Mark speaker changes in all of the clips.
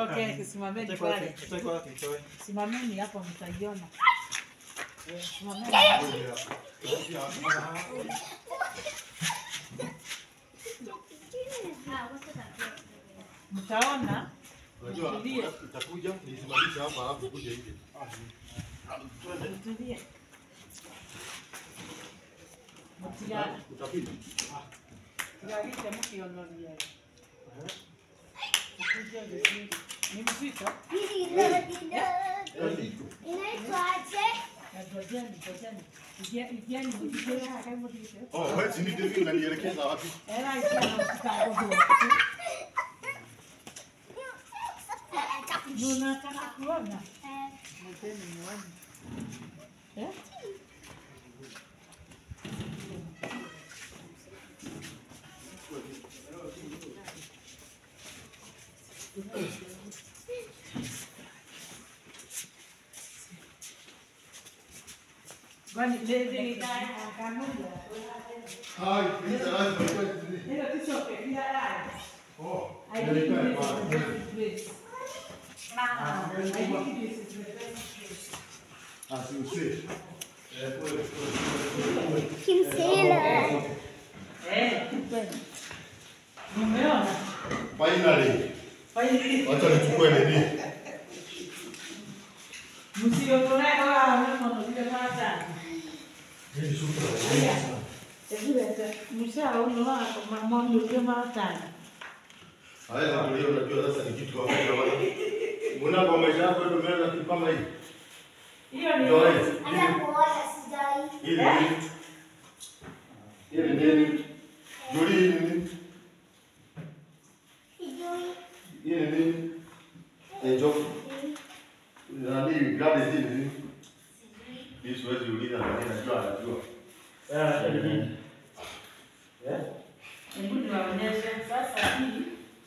Speaker 1: Okay, simameni pale.
Speaker 2: Chukua wake, chukua.
Speaker 1: Simameni hapo mtaiona. Eh, Simameni. Mtaona
Speaker 3: Unajua
Speaker 1: Tulie.
Speaker 3: itakuja nisimamisha hapa alafu kuja hivi.
Speaker 1: mtulie. Mtia
Speaker 3: Utapita.
Speaker 1: tiarisha mkionolia. Ukuje vizuri. Ni mzito? Ya gojeni, gojeni. Igia- igieni mjike kaka mjike.
Speaker 3: Oh, wewe si ndio hivi unanielekeza wapi?
Speaker 1: Era igia na mtikago. Unataka kuona? Mteni muone. Eh? Kwani lezi ni kanuni.
Speaker 3: Hai, hii lazima ikuwe nini?
Speaker 1: Hilo tisoke bila rai.
Speaker 3: Oh,
Speaker 1: I
Speaker 3: nilikuwa
Speaker 1: think
Speaker 3: ni
Speaker 1: this is
Speaker 3: bwana.
Speaker 1: the best place. I think this is the best place.
Speaker 3: Ah, si usije. Eh, pole, pole, pole.
Speaker 1: Eh, kupenda. Umeona?
Speaker 3: Finally,
Speaker 1: Finally.
Speaker 3: wacha nichukue nini?
Speaker 1: Msiotolee wala mama ndio mata.
Speaker 3: Hii shuka.
Speaker 1: Ebulete, msha uno wako mama ndio mata.
Speaker 3: Haya, ndio unajua sasa ni kitu ambacho wale. Mbona kwa maisha yako ndio umeona kitu kama hii?
Speaker 1: Hiyo ni
Speaker 3: Ndio hii. Hii ni nini? Hii ni nini? Juli hii ni nini? Hii ni nini? Eh, joke. Nani gari hii ni nini? Hii siwezi uliza lakini najua anajua.
Speaker 1: Hebu niwaonyeshe sasa hii.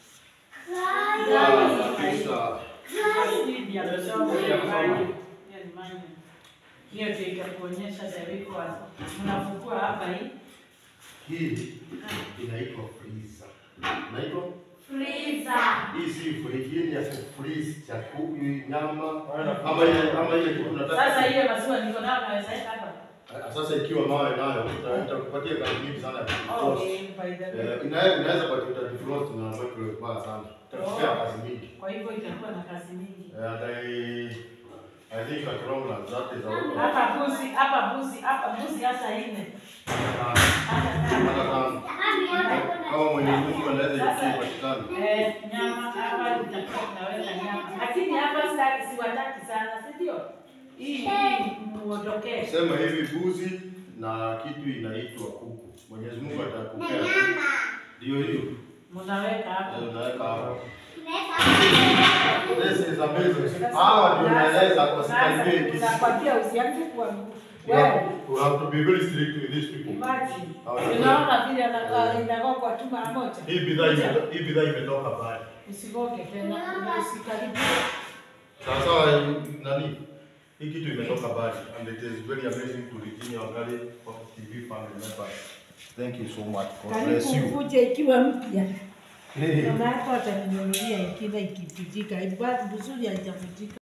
Speaker 3: Ah, kabisa.
Speaker 1: Hii ya kusoma ya maji. Hiyo ni maji. Hiyo ndio itakuonyesha Deriko hapo. Unafukua hapa hii.
Speaker 3: Hii inaitwa freezer. Inaitwa
Speaker 1: Freezer.
Speaker 3: hii si friji, hii ni ya kufreeze chakula, nyama ama ile ama ile kitu unataka.
Speaker 1: Sasa hiyo maziwa niko nayo naweza weka hapa.
Speaker 3: Ah, Sasa ikiwa mawe nayo uta- itakupatia kazi nyingi sana ya
Speaker 1: Oh,
Speaker 3: defrost.
Speaker 1: okay, by the way.
Speaker 3: Eh, ina- inaweza kwa uta defrost na microwave baya sana. Itakupea kazi mingi.
Speaker 1: Kwa hivyo itakuwa na kazi nyingi.
Speaker 3: Eh, and I I think at long run that is our
Speaker 1: Hapa buzi, hapa buzi, hapa buzi hata nne. Hata
Speaker 3: hata
Speaker 1: tano.
Speaker 3: kama kama Mwenyezi Mungu anaweza ikipatikana.
Speaker 1: Eh, nyama hapa itakuwa tunaweka nyama. Lakini hapa sitaki siwataki sana, si ndio? Hii hii muondokee.
Speaker 3: Sema hivi buzi na kitu inaitwa kuku. Mwenyezi Mungu atakupea. Ndio hiyo.
Speaker 1: Mnaweka hapa.
Speaker 3: Eh, Unaweka hapo. This is amazing. Hawa ndio naeleza kwa sikaribie hiki.
Speaker 1: Nakwambia usianze kuwa
Speaker 3: You
Speaker 1: wewe.
Speaker 3: have- you have to be very strict with these people.
Speaker 1: Imagine.
Speaker 3: Hawa-
Speaker 1: Unaona vile anakaa inakuwa kwa tu mara moja.
Speaker 3: Hii bidhaa ime- hii bidhaa imetoka mbali.
Speaker 1: Usigoge tena, usikaribie.
Speaker 3: Sasa nani? Hii kitu imetoka mbali and it is very amazing to Virginia Wangali of TV family members. Thank you so much. God bless
Speaker 1: Karibu
Speaker 3: you.
Speaker 1: ukuje ikiwa mpya.
Speaker 3: Hey.
Speaker 1: Mama yako ataninunulia ingine ikivunjika. Ibaki vizuri haijavunjika.